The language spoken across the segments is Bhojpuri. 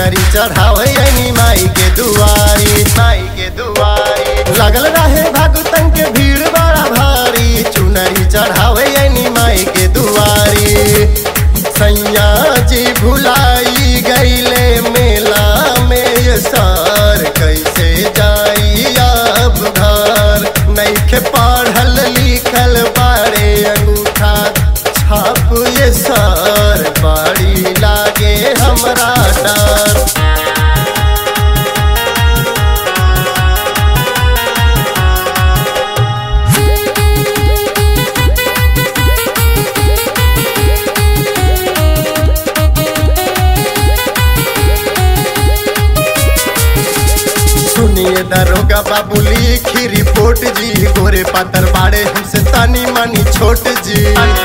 चुनरी चढ़ावे यानी माई के दुआरी माई के दुआरी लगल रहे भगतन के भीड़ बड़ा भारी चुनरी चढ़ावे यानी माई के दुआरी सैया जी भुलाई गईले मेला में ये सार कैसे जाई अब घर नैखे पढ़ल लिखल बारे अंगूठा छाप ये सार बाड़ी लागे हमरा डर सुनिए दरोगा बाबू लिखी रिपोर्ट जी गोरे पातर बाड़े हमसे तानी मानी छोट जी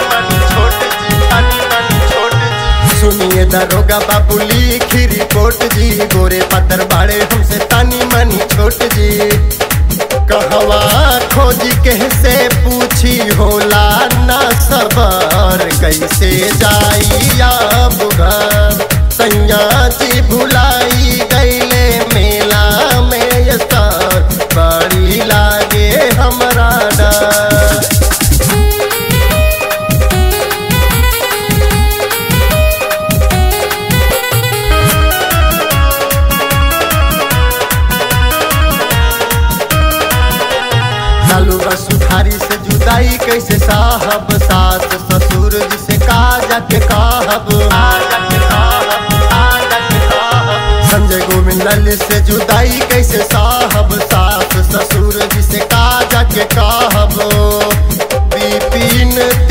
सुनिए दरोगा बाबू लिखी रिपोर्ट जी गोरे पातर बाड़े हमसे तानी मानी छोट जी कहवा खोजी कैसे पूछी होला ना सबर कैसे जाई अब घर सैया जी भुलाई गईले मेला में ये सार बड़ी लागे हमरा डर लालू सुधारी से जुदाई कैसे साहब सास ससुर जिसे का जाके कहब संजय गोविंद लाल से जुदाई कैसे साहब सास ससुर जिसे का जाके कहब बिपिन